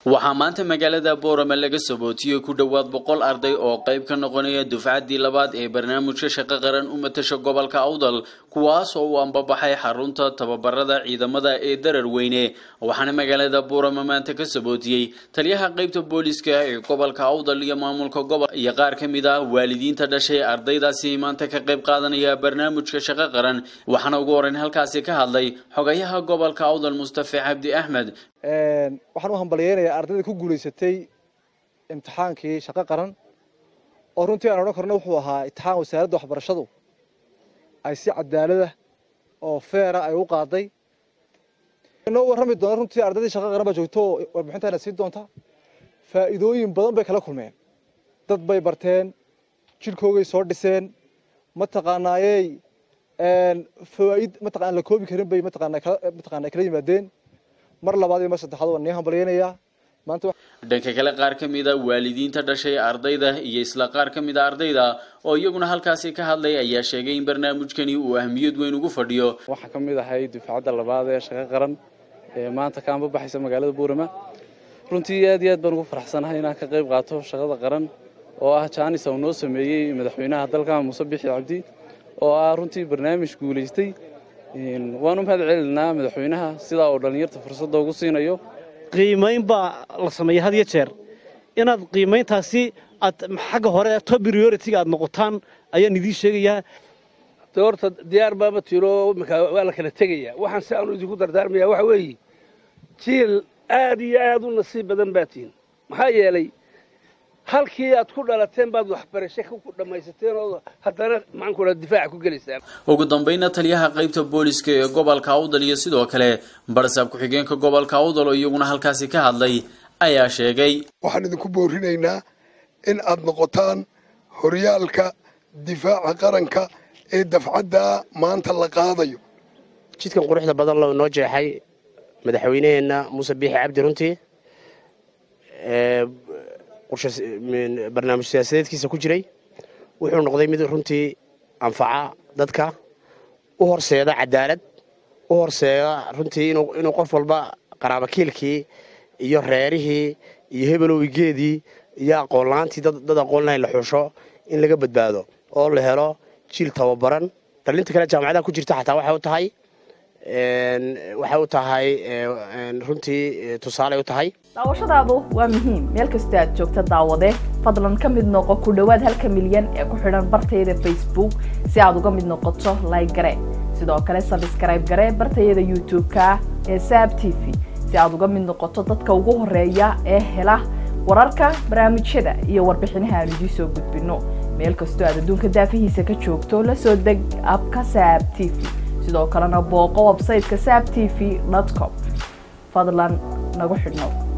waxaa maanta magaalada boorama laga sabootiyey ku dhowaad boqol arday oo qayb ka noqonaya dufcaddii labaad ee barnaamijka shaqo qaran u matasha gobolka awdal kuwaas oo uu ambabaxay xarunta tababarada ciidamada ee darar weyne waxaana magaalada boorama maanta ka sabootiyey taliyaha qaybta booliska ee gobolka awdal iyo maamulka gobol iyo qaar ka mid ah waalidiinta dhashay ardaydaasi maanta ka qayb qaadanaya barnaamijka shaqo qaran waxaana ugu horeyn halkaasi ka hadlay xogayaha gobolka awdal mustafe cabdi axmed waxaan u hambalyeynayaa ardayda ku guulaysatay imtixaankii shaqo qaran oo runtii aan odhan karno wuxuu ahaa imtixaan wasaaradda waxbarashadu ay si cadaalada oo feera ay u qaaday inoo warrami doona runtii ardaydii shaqo qaran baa joogto oo warbixintaana siin doonta faa'iidooyin badan bay kala kulmeen dad bay barteen jidhkoogay soo dhiseen mataqaanaayey fawaa'id mataqaan la koobi karin bay mataqaanaa mataqaanaa kala yimaadeen mar labaad iyo mar saddexaad waan nii hambalyeynayaa maanta dhanka kale qaar ka mid a waalidiinta dhashay ardayda iyo isla qaar ka mid a ardayda oo iyaguna halkaasi ka hadlay ayaa sheegay in barnaamijkani uu ahmiyad weyn ugu fadhiyo waxaa ka mid ahay dufcadda labaad ee shaqo qaran ee maanta ka anbabaxaysa magaalada buurama runtii aad iyo aad baan ugu faraxsanahay inaan ka qayb qaato shaqada qaran oo ah jaanis uu noo sameeyey madaxweynaha dalka muuse bixi cabdi oo ah runtii barnaamij guulaystay waanu mahad celinaa madaxweynaha sidaa uu dhallinyarta fursadda ugu siinayo qiimayn baa la sameeya had iyo jeer inaad qiimayntaasi aad xagga hore top priority-ga aad noqotaan ayaan idiin sheegayaa de horta diyaar baaba tiro imika waa la kala tegayaa waxaan si aanu idinku dardaarmayaa waxa weeye jiil aad iyo aad u nasiib badan baa tihin maxaa yeelay halkii aad ku dhalateen baad waxbarasho ku dhammaysateen oo haddana maxaanku dhaa difaaca ku gelaysaan ugu dambayna taliyaha qaybta booliska ee gobolka awdal iyo sidoo kale barsaab ku-xigeenka gobolka awdal oo iyaguna halkaasi ka hadlay ayaa sheegay waxaan idinku boorinaynaa in aad noqotaan horyaalka difaaca qaranka ee dafcadda maanta la qaadayo jidkan quruxda badan loo noo jeexay madaxweynaheenna muuse biixi cabdi runtii barnaamij siyaasadeedkiisa ku jiray wuxuu noqday mid runtii anfaca dadka u horseeda cadaalad u horseeda runtii inuu qof walba qaraabakiilkii iyo reerihii iyo hebelowgeedii iyo aqoonla-aantii dad aqoon lahayn la xuusho in laga badbaado oo la helo jiil tababaran dhalinta kale jaamacadaha ku jirta xataa waxay u tahay waxay u tahay runtii tusaale u tahay daawashadaadu waa muhiim meel kastoo aad joogta daawade fadlan ka mid noqo ku dhowaad halka milyan ee ku xidhan bartayada facebook si aad uga mid noqoto like gare sidoo kale sabskrayb gare bartayada youtube-ka ee saab t v si aad uga mid noqoto dadka ugu horeeya ee hela wararka barnaamijyada iyo warbixinaha aan idiin soo gudbino meel kastoo aad adduunka daafihiisa ka joogto la soo deg abka saab t v sidoo kalena booqo websayteka saab t v com fadlan nagu xidhnow